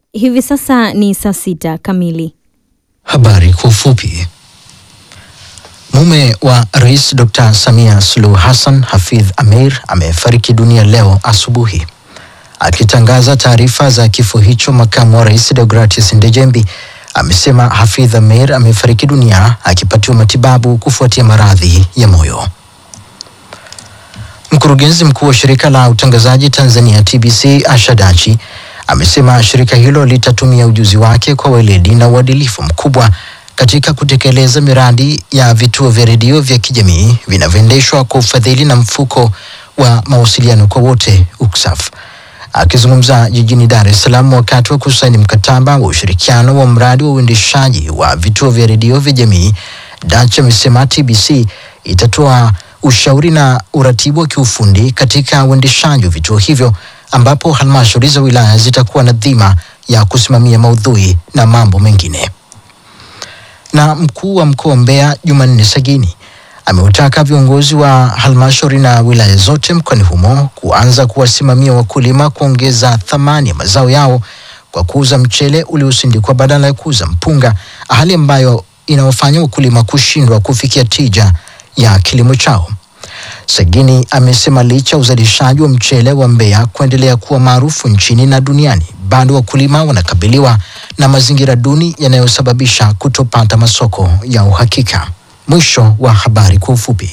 Hivi sasa ni saa sita kamili. Habari kwa ufupi. Mume wa Rais Dr. Samia Suluhu Hassan, Hafidh Ameir, amefariki dunia leo asubuhi. Akitangaza taarifa za kifo hicho, makamu wa rais Deogratius Ndejembi amesema Hafidh Ameir amefariki dunia akipatiwa matibabu kufuatia maradhi ya moyo. Mkurugenzi mkuu wa shirika la utangazaji Tanzania TBC Ashadachi amesema shirika hilo litatumia ujuzi wake kwa weledi na uadilifu mkubwa katika kutekeleza miradi ya vituo vya redio vya kijamii vinavyoendeshwa kwa ufadhili na mfuko wa mawasiliano kwa wote UCSAF. Akizungumza jijini Dar es Salaam wakati wa kusaini mkataba wa ushirikiano wa mradi wa uendeshaji wa vituo vya redio vya jamii, Dach amesema TBC itatoa ushauri na uratibu wa kiufundi katika uendeshaji wa vituo hivyo ambapo halmashauri za wilaya zitakuwa na dhima ya kusimamia maudhui na mambo mengine. Na mkuu wa mkoa wa Mbeya Jumanne Sagini ameutaka viongozi wa halmashauri na wilaya zote mkoani humo kuanza kuwasimamia wakulima kuongeza thamani ya mazao yao kwa kuuza mchele uliosindikwa badala ya kuuza mpunga, hali ambayo inawafanya wakulima kushindwa kufikia tija ya kilimo chao. Sagini amesema licha ya uzalishaji wa mchele wa Mbeya kuendelea kuwa maarufu nchini na duniani, bado wakulima wanakabiliwa na mazingira duni yanayosababisha kutopata masoko ya uhakika. Mwisho wa habari kwa ufupi.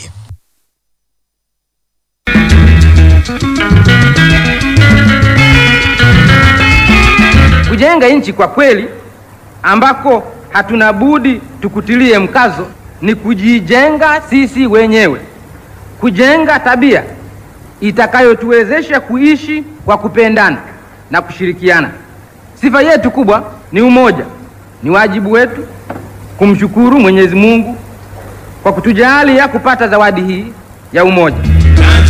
Kujenga nchi kwa kweli ambako hatuna budi tukutilie mkazo ni kujijenga sisi wenyewe, kujenga tabia itakayotuwezesha kuishi kwa kupendana na kushirikiana. Sifa yetu kubwa ni umoja. Ni wajibu wetu kumshukuru Mwenyezi Mungu kwa kutujalia kupata zawadi hii ya umoja.